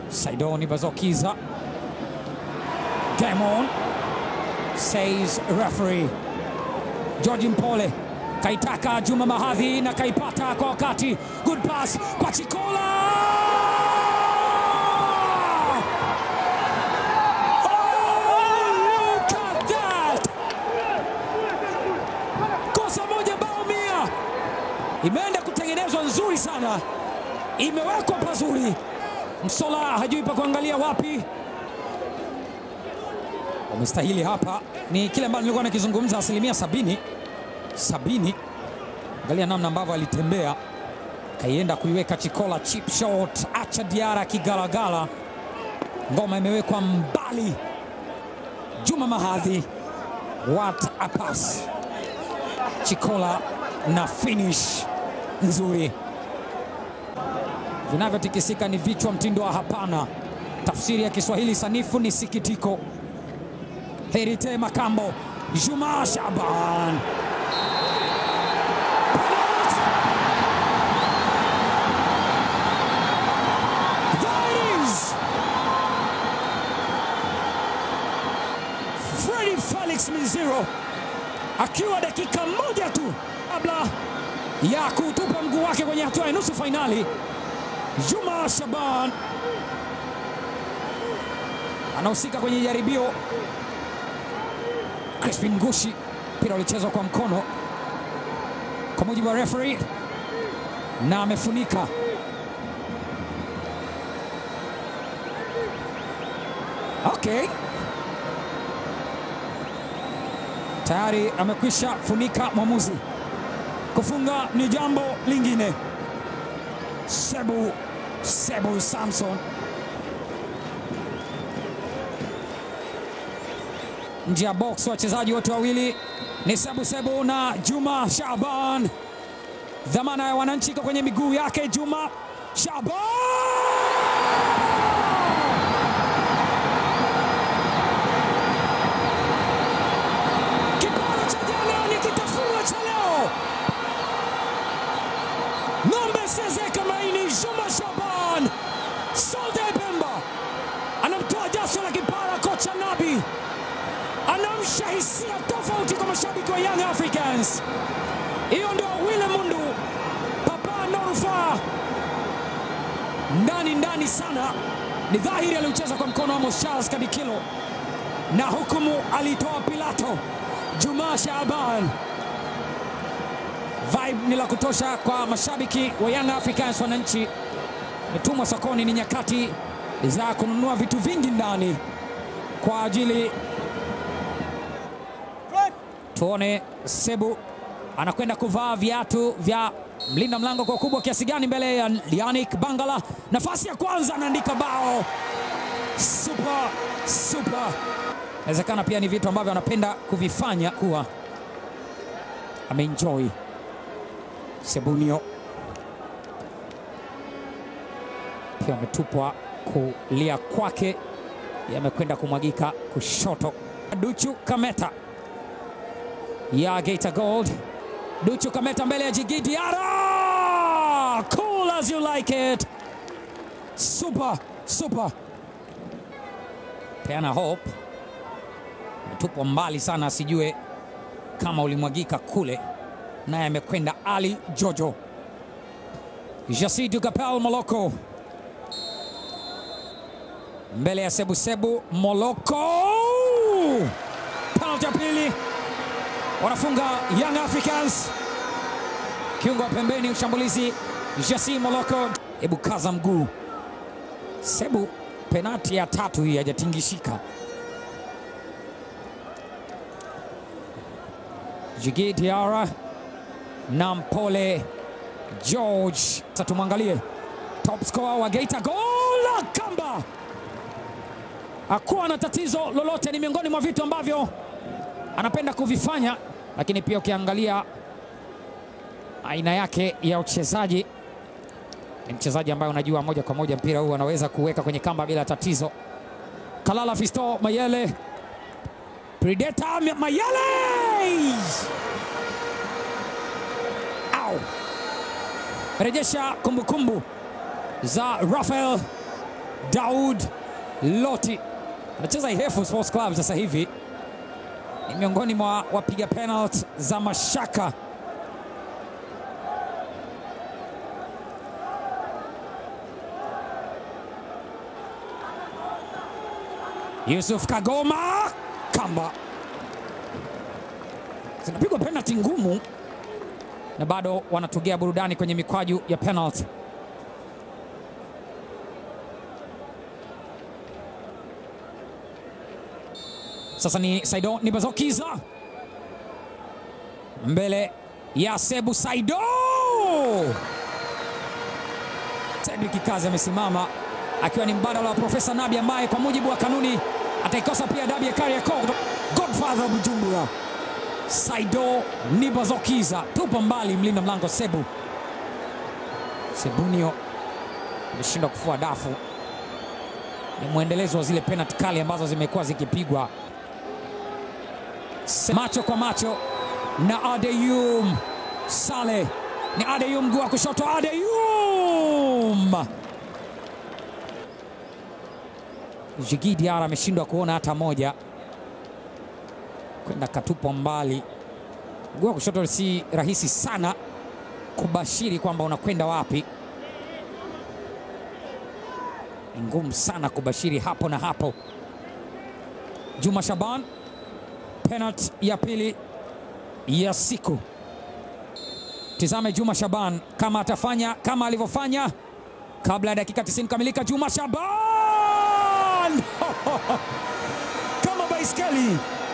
Saidoni Bazokiza. Game on, says referee. George Mpole kaitaka Juma Mahadhi na kaipata kwa wakati. Good pass kwa Chikola. Oh, look at that! Kosa moja bao mia, imeenda kutengenezwa nzuri sana, imewekwa pazuri. Msola hajui pa kuangalia wapi. Wamestahili hapa, ni kile ambacho nilikuwa nakizungumza, asilimia sabini sabini. Angalia namna ambavyo alitembea, kaienda kuiweka Chikola, chip shot, acha Diara kigalagala, ngoma imewekwa mbali. Juma Mahadhi, what a pass! Chikola na finish nzuri. Vinavyotikisika ni vichwa, mtindo wa hapana. Tafsiri ya Kiswahili sanifu ni sikitiko. Herite Makambo, Juma Shaban There it is. Freddy Felix Mizero akiwa dakika moja tu kabla ya kutupa mguu wake kwenye hatua ya nusu fainali. Juma Shaban anahusika kwenye jaribio. Crispin Ngushi, mpira ulichezwa kwa mkono kwa mujibu wa referee, na amefunika Okay. Tayari amekwisha funika mwamuzi. Kufunga ni jambo lingine. Sebu Sebu Samson nje ya box, wachezaji wote wawili ni Sebu Sebu na Juma Shaban. Dhamana ya wananchi iko kwenye miguu yake Juma Shaban. Kiporo cha jana ni kitafunwa cha leo. Ng'ombe Sezeka Maini, Juma Shaban, Solde Bemba anamtoa jasho la kipara kocha Nabi, anamsha hisia tofauti kwa mashabiki wa Young Africans. Hiyo ndio Wile Mundu, Papa Norufa ndani ndani sana. Ni dhahiri aliucheza kwa mkono wa Amos Charles Kadikilo na hukumu alitoa Pilato Juma Shaban. Vibe ni la kutosha kwa mashabiki wa Young Africans. Wananchi metumwa sokoni, ni nyakati za kununua vitu vingi ndani kwa ajili. Tuone Sebu anakwenda kuvaa viatu vya mlinda mlango kwa ukubwa kiasi gani mbele ya Yannick Bangala. Nafasi ya kwanza anaandika bao. Super, super. Inawezekana pia ni vitu ambavyo anapenda kuvifanya kuwa ameenjoy. Sebunio pia ametupwa kulia kwake, yamekwenda kumwagika kushoto. Duchu Kameta ya Geita Gold. Duchu Kameta mbele ya Jigi Diarra, cool as you like it, super super. Peana Hope ametupwa mbali sana, asijue kama ulimwagika kule, naye amekwenda Ali Jojo. Jasidu Kapel Moloko mbele ya Sebu Sebu Moloko, penalti ya pili wanafunga Young Africans. Kiungo wa pembeni ushambulizi Jasi Moloko, hebu kaza mguu Sebu. Penati ya tatu hii hajatingishika. Jigi Diarra na Mpole George. Sasa tumwangalie top scorer wa Geita Gold Kamba hakuwa na tatizo lolote, ni miongoni mwa vitu ambavyo anapenda kuvifanya, lakini pia ukiangalia aina yake ya uchezaji ni mchezaji ambaye unajua moja kwa moja mpira huu anaweza kuweka kwenye kamba bila tatizo. Kalala Fisto Mayele, Predator Mayele, au rejesha kumbukumbu za Rafael Daud Loti anacheza Ihefu Sports Club sasa hivi, ni miongoni mwa wapiga penalty za mashaka. Yusuf Kagoma kamba, zinapigwa penalty ngumu na bado wanatugea burudani kwenye mikwaju ya penalty. Sasa ni Saido Nibazokiza mbele ya Sebu Saido. Cedric Kazi amesimama akiwa ni mbadala wa Profesa Nabi ambaye kwa mujibu wa kanuni ataikosa pia dabi ya Kariakoo. Godfather wa Bujumbura Saido Nibazokiza tupa mbali mlinda mlango Sebu Sebunio ameshindwa kufua dafu. Ni mwendelezo wa zile penalti kali ambazo zimekuwa zikipigwa macho kwa macho na Adeyum Sale. Ni Adeyum mguu wa kushoto, Adeyum Jigi Diara ameshindwa kuona hata moja, kwenda katupwa mbali. Mguu wa kushoto si rahisi sana kubashiri kwamba unakwenda wapi, ni ngumu sana kubashiri hapo na hapo. Juma Shaban penalti ya pili ya siku. Tizame Juma Shaban kama atafanya kama alivyofanya kabla ya dakika 90 kamilika. Juma Shaban kama baiskeli,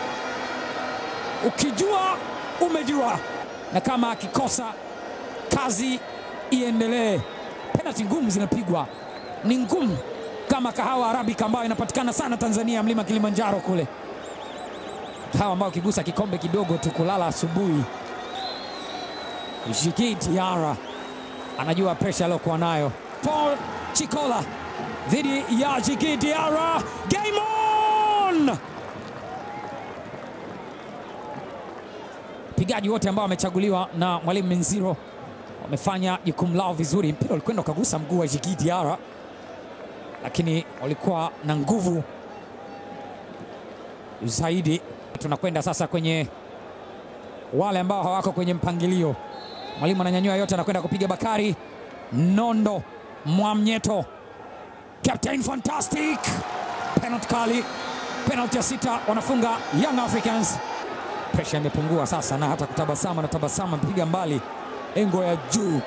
ukijua umejua, na kama akikosa kazi iendelee. Penalti ngumu zinapigwa, ni ngumu kama kahawa Arabika ambayo inapatikana sana Tanzania, mlima Kilimanjaro kule hawa ambao ukigusa kikombe kidogo tu kulala asubuhi. Jigi Diara anajua presha aliyokuwa nayo. Paul Chikola dhidi ya Jigi Diara, game on! Wapigaji wote ambao wamechaguliwa na mwalimu Menziro wamefanya jukumu lao vizuri. Mpira ulikwenda ukagusa mguu wa Jigi Diara, lakini walikuwa na nguvu zaidi. Tunakwenda sasa kwenye wale ambao hawako kwenye mpangilio. Mwalimu ananyanyua yote, anakwenda kupiga Bakari Nondo Mwamnyeto, Captain Fantastic. Penalty kali, penalty ya sita, wanafunga Young Africans. Presha imepungua sasa, na hata kutabasamu na tabasamu, amepiga mbali engo ya juu.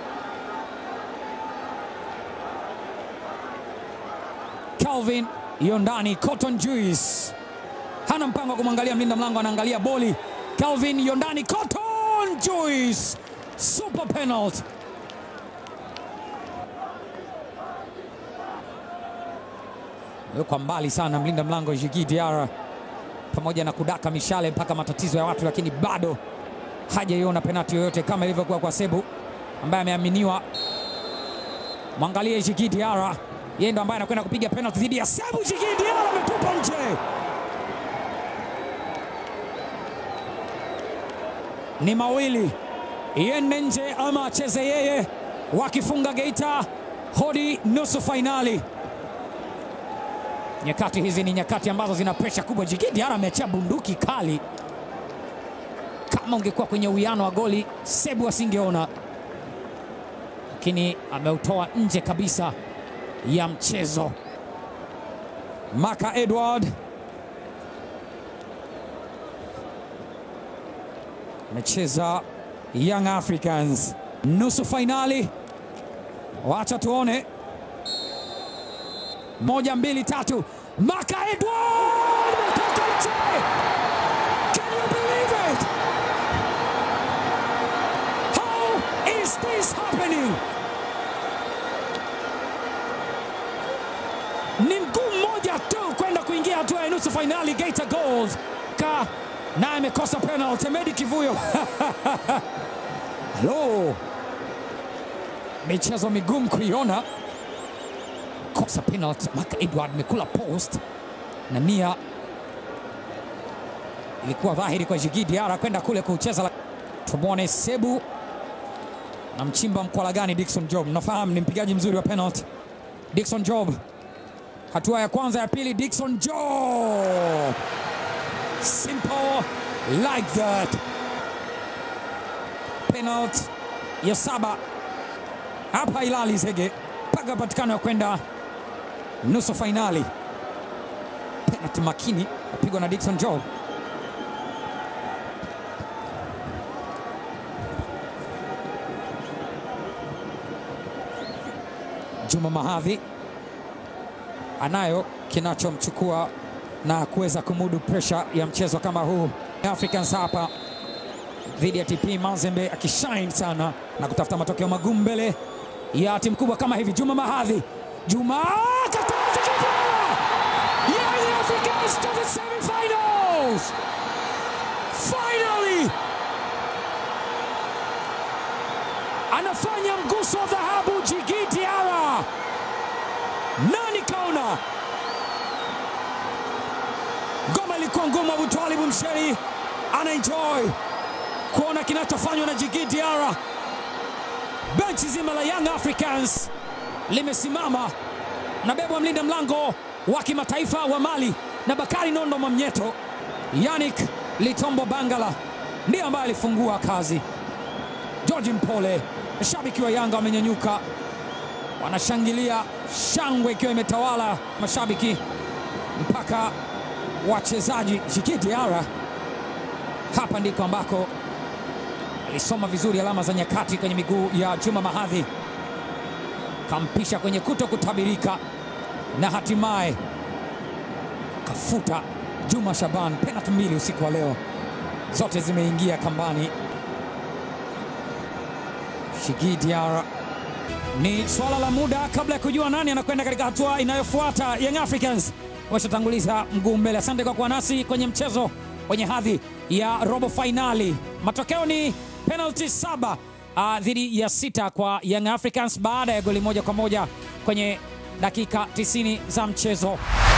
Calvin Yondani Cotton Juice hana mpango wa kumwangalia mlinda mlango, anaangalia boli. Calvin Yondani Cotton Juice, super penalty. Kwa mbali sana mlinda mlango Jigi Diara, pamoja na kudaka mishale mpaka matatizo ya watu, lakini bado hajaiona penalti yoyote kama ilivyokuwa kwa Sebu ambaye ameaminiwa. Mwangalie Jigi Diara, yeye ndo ambaye anakwenda kupiga penalti dhidi ya Sebu. Jigi Diara ametupa nje. ni mawili iende nje ama acheze yeye, wakifunga Geita hodi nusu fainali. Nyakati hizi ni nyakati ambazo zina presha kubwa. Jigi Diara ameachia bunduki kali, kama ungekuwa kwenye uwiano wa goli Sebu asingeona, lakini ameutoa nje kabisa ya mchezo. Maka Edward amecheza Young Africans nusu fainali. Wacha tuone, moja mbili tatu. Maka Edward ametoka nje. Can you believe it? How is this happening? Ni mguu mmoja tu kwenda kuingia hatua ya nusu fainali. Geita Gold ka naye amekosa penalty. Medi Kivuyo halo, michezo migumu kuiona, kosa penalty. Maka Edward amekula post na nia ilikuwa dhahiri kwa Jigi Diara kwenda kule kucheza. Tumwone Sebu na mchimba mkwala gani Dickson Job. Nafahamu ni mpigaji mzuri wa penalty. Dickson Job hatua ya kwanza, ya pili. Dickson Joe, simple like that. Penalty ya saba hapa Hilali Zege mpaka patikano ya kwenda nusu fainali. Penalty makini apigwa na Dickson Joe. Juma Mahadhi anayo kinachomchukua na kuweza kumudu presha ya mchezo kama huu. Africans hapa dhidi ya TP Mazembe akishine sana na kutafuta matokeo magumu mbele ya timu kubwa kama hivi. Juma Mahadhi, Juma Young Africans to the semi-finals finally, anafanya mguso wa dhahabu Djigui Diarra. Nani kaona? Ngoma ilikuwa ngumu. Abu Twalibu Msheri ana enjoy kuona kinachofanywa na Djigui Diarra. Benchi zima la Young Africans limesimama na bebwa mlinda mlango wa kimataifa wa Mali na Bakari Nondo Mamnyeto. Yannick Litombo Bangala ndiye ambaye alifungua kazi. George Mpole, mashabiki wa Yanga wamenyanyuka, wanashangilia, shangwe ikiwa imetawala mashabiki mpaka wachezaji. Djigui Diarra, hapa ndiko ambako alisoma vizuri alama za nyakati kwenye miguu ya Juma Mahadhi, kampisha kwenye kuto kutabirika na hatimaye kafuta Juma Shaban. Penalti mbili usiku wa leo, zote zimeingia kambani. Djigui Diarra, ni swala la muda kabla ya kujua nani anakwenda katika hatua inayofuata. Young Africans washatanguliza mguu mbele. Asante kwa kuwa nasi kwenye mchezo wenye hadhi ya robo fainali. Matokeo ni penalti saba uh, dhidi ya sita kwa Young Africans baada ya goli moja kwa moja kwenye dakika 90 za mchezo.